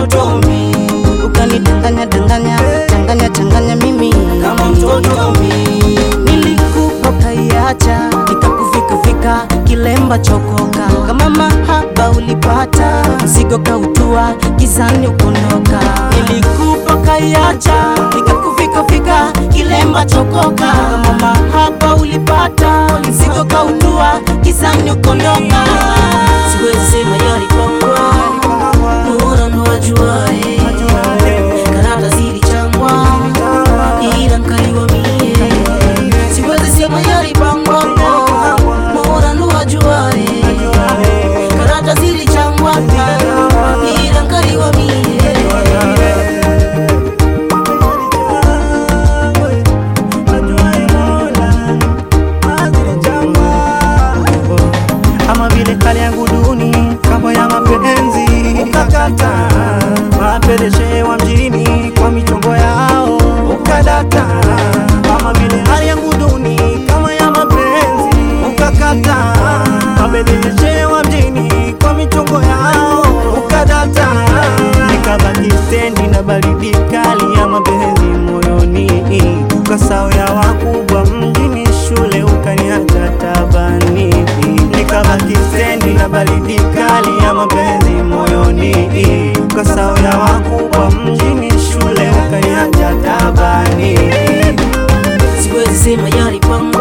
mtoto mi ukanidanganya danganya changanya changanya mimi kama mtoto mi nilikupa kaiacha nikakufika fika kilemba chokoka kama mahaba ulipata mzigo kautua gizani ukondoka nilikupa kaiacha nikakufika fika kilemba chokoka kama mahaba ulipata mzigo kautua gizani ukondoka siwezi sema yalipangwa Mola ndo ajuae karata zilichangwa ila nkaliwa mie siwezi sema yalipangwa Mola ndo ajuae karata zilichangwa ila nkaliwa mie ama vile hali yangu duni kama ya mapenzi ukakata mapeleshewa mjini kwa michongo yao ukadata ama vile hali yangu duni kama ya mapenzi ukakata mapeleshewa mjini kwa michongo yao ukadata nikabaki stendi na baridi kali ya mapenzi moyoni ukasao ya wakubwa mjini shule ukaniacha tabani nikabaki stendi na baridi kali ya mapenzi moyoni ukasao ya wakubwa mjini shule ukaniacha tabani siwezi sema yalipangwa